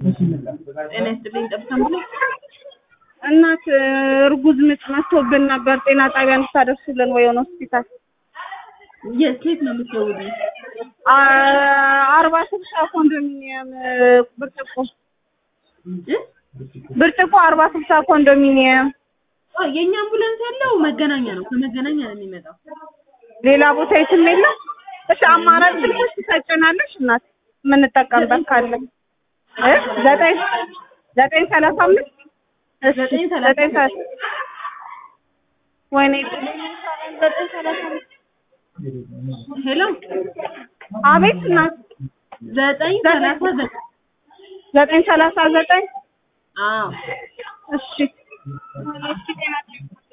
ጤና ይስጥልኝ ጠብታም ብሎ እናት እርጉዝ ምጥ መጥቶብን ነበር። ጤና ጣቢያ እንድታደርሱልን ወይ የሆነ ሆስፒታል የት ከየት ነው የምትደውሉኝ? አ- አርባ ስልሳ ኮንዶሚኒየም ብርጭቆ እ? ብርጭቆ አርባ ስልሳ ኮንዶሚኒየም አ የኛ አምቡላንስ ያለው መገናኛ ነው። ከመገናኛ ነው የሚመጣው። ሌላ ቦታ የትም የለም። እሺ አማራጭ ስልኮች ትሰጭናለሽ እናት የምንጠቀምበት ካለ እ? ዘጠኝ ዘጠኝ ሰላሳ አምስት እሺ ዘጠኝ ሰላሳ ዘጠኝ ሰላሳ ወይኔ ዘጠኝ ሰላሳ አምስት ሄሎ አቤት እናት ዘጠኝ ሰላሳ ዘጠኝ ዘጠኝ ሰላሳ ዘጠኝ አዎ እሺ